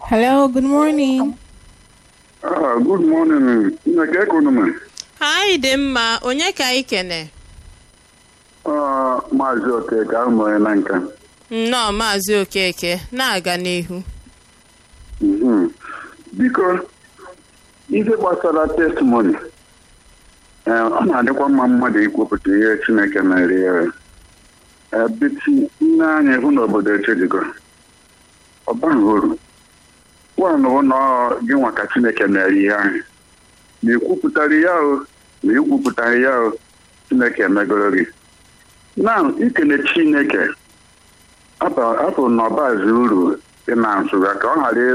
Hello, good morning. Ah, good morning. Nneka Economy. anyị dị mma onye ka anyị kene Ah, Maazị Okeke ahụmụrụ na nka. nnọọ maazị okeke na-aga n'ihu Mhm. Biko, ihe gbasara testimony, eh, ọ na-adịkwa mma mmadụ ikwupụta ihe Chineke mere ya. Eh, biti nne anyị hụ n'obodo echejigo. Ọ baghị uru. Nwaanyị hụ na ọ gị nwa ka Chineke mere ihe ahụ. Ma ikwupụtara ya o, ma ikwupụtaghị ya o, Chineke emegoro gị. Na ikele Chineke, afọ na ọbazi uru ị na-asụ ya ka ọ ghara